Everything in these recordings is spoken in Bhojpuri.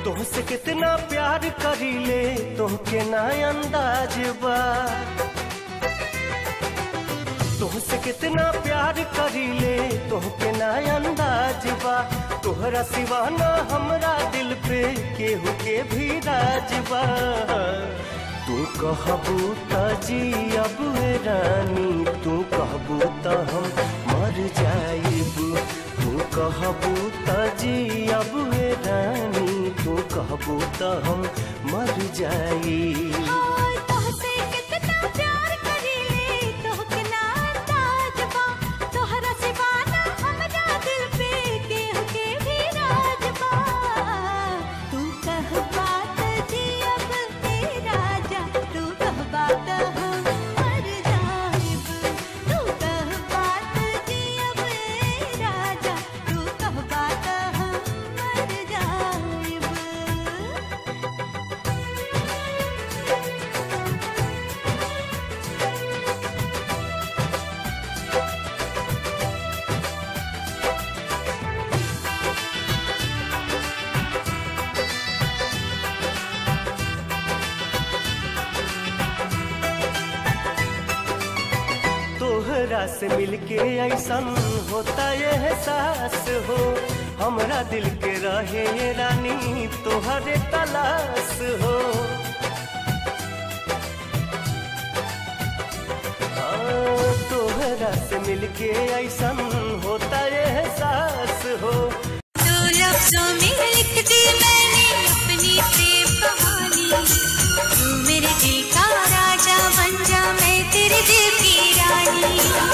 तुमसे कितना प्यार करीले तुमके ना अंदाज बा तुमसे कितना प्यार करीले तुमके ना अंदाज बा तोहरा सिवाना हमरा दिल पे केहू के भी राज बा तू कहबू त जी अब रानी तू कहबू त हम मर जाइब तू कहबू त जी अब रानी तू कहबू त हम मर जाइब हाय तोहसे कितना प्यार करीले तोहके ना अंदाज बा तोहरा सिवाना हमरा दिल पे केहू के भी राज बा तू कह बात जी अब ए राजा तू कह बात हम मर जाइब तू कह बात जी अब ए राजा तू कह बात हम मर जाइब तोहरा से मिलके ऐसन होता ये एहसास हो हमरा दिल के रहे ये रानी तोहरे तलाश हो हाँ, तोहरा से मिलके ऐसन होता ये एहसास हो दो लफ्जों में लिख दी मैंने अपनी प्रेम कहानी तू मेरे दिल का राजा बन जा मैं तेरे दिल की रानी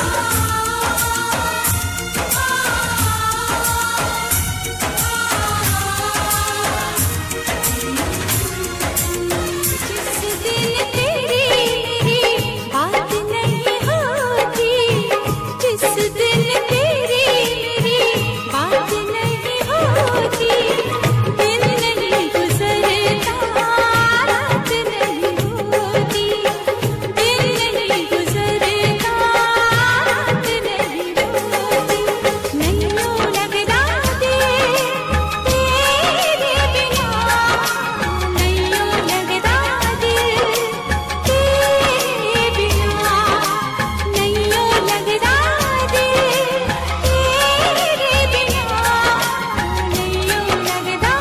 जिस दिन तेरी मेरी बात नहीं होती जिस दिन तेरी मेरी बात नहीं होती दिन नहीं गुजरता रात नहीं होती दिन नहीं गुजरता रात नहीं होती नहीं लगता दे तेरे बिना नहीं लगता दिल तेरे बिना नहीं लगता दिल तेरे बिना नहीं लगता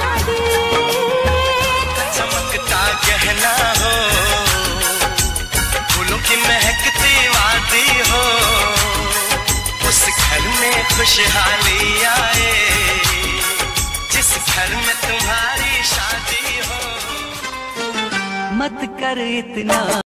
दिल चमकता गहना हो फूलों की महकती वादी हो उस घर में खुशहाली आए जिस घर में तुम्हारी शादी हो मत कर इतना